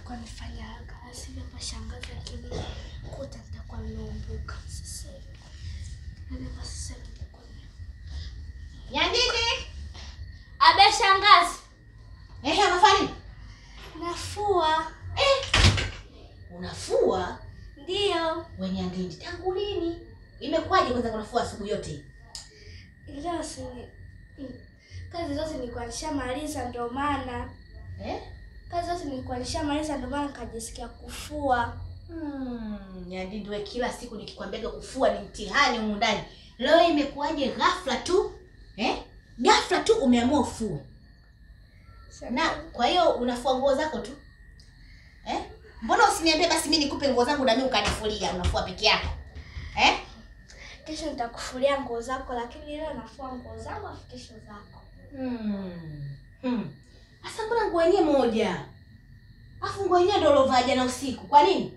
nilikuwa nifanya haraka asivyo hapa shangazi, lakini kuta nitakuwa nimeumbuka sasa hivi. Yaani hapa sasa hivi nitakuwa nime- Nyandini. Abe shangazi, Ehe, unafanya nini? nafua. Unafua? Ndiyo, We Nyandini, tangu lini? Imekuwaje kwanza unafua asubuhi yote? hii? leo si mm, kazi zote nilikuwa nishamaliza, ndio maana Eh? kazi zote nilikuwa nishamaliza, ndio maana nikajisikia kufua. Hmm, Nyandini we kila siku nikikwambiaga kufua ni mtihani humu ndani. Leo imekuwaje ghafla tu? Eh? Ghafla tu umeamua ufue. Na kwa hiyo unafua nguo zako tu? Eh? Mbona usiniambie basi mimi nikupe nguo zangu na mimi ukanifulia, unafua peke yako? Eh? Kesho nitakufulia nguo zako, lakini leo nafua nguo zangu, afu kesho zako. Hmm. Hmm. Asa mbona nguo yenyewe moja? Afu nguo yenyewe ndio ulovaa jana usiku. Kwa nini?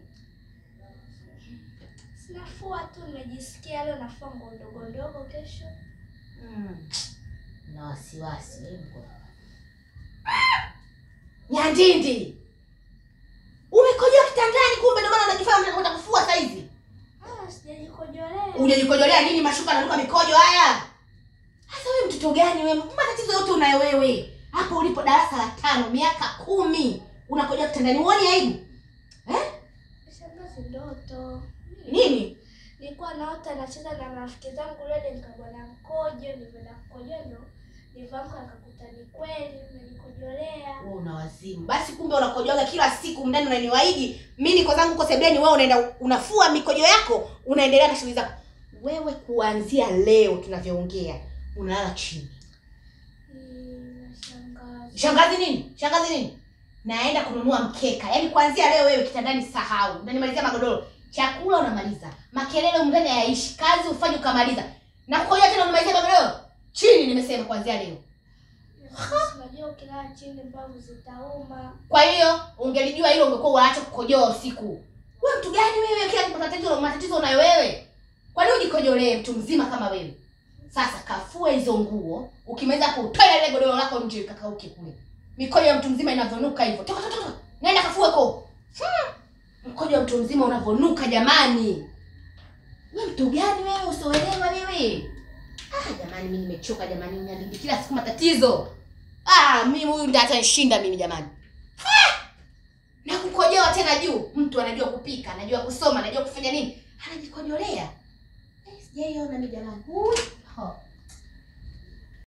Sinafua tu, nimejisikia leo nafua nguo ndogo ndogo, kesho Hmm. Na wasiwasi wewe mko. Nyandindi. Umekojoa kitandani kumbe ndio maana unajifanya unataka kufua sasa hivi. ah, sijajikojolea. Unajikojolea nini mashuka nanuka mikojo haya? Sasa wewe mtoto gani wewe? Matatizo yote unayo wewe. Hapo ulipo darasa la tano miaka kumi unakojoa kitandani uone aibu? Eh? Shangazi, ndoto Nini? nilikuwa naota nacheza na marafiki zangu rede, nikabwana mkojo, nilivyoenda kukojoa ndo nilivyoamka nikakuta ni kweli nimejikojolea. Wewe una wazimu. Basi kumbe unakojoaga kila siku mndani unaniwaidi. Mimi niko zangu kwa sebleni wewe unaenda unafua mikojo yako, unaendelea na shughuli zako. Wewe kuanzia leo tunavyoongea unalala chini. Mm, Shangazi, Shangazi nini? Shangazi nini? Naenda kununua mkeka. Yaani kuanzia leo wewe kitandani sahau. Unanimalizia magodoro. Chakula unamaliza. Makelele humu ndani hayaishi. Kazi ufanye ukamaliza. Na kukojoa tena unamalizia magodoro. Chini nimesema kuanzia leo. Shangazi, unajua ukilala chini mbavu zitauma. Kwa hiyo ungelijua hilo ungekuwa unaacha kukojoa usiku. Wewe mtu gani wewe? Kila kitu matatizo matatizo unayo wewe. Kwa nini ujikojolee mtu mzima kama wewe? Sasa kafue hizo nguo, ukimaliza kutoa ile godoro lako nje kakauke kule. Mikojo ya mtu mzima inavonuka hivyo. Toka toka toka. Nenda kafue ko. Hmm. Mkojo wa mtu mzima unavonuka jamani. Wewe mtu gani wewe usioelewa wewe? Ah jamani mimi nimechoka jamani nyandiki kila siku matatizo. Ah mimi huyu ndiye atanishinda mimi jamani. Na kukojoa tena juu. Mtu anajua kupika, anajua kusoma, anajua kufanya nini? Anajikojolea. Eh, sijaiona mimi jamani. Ui. Ho.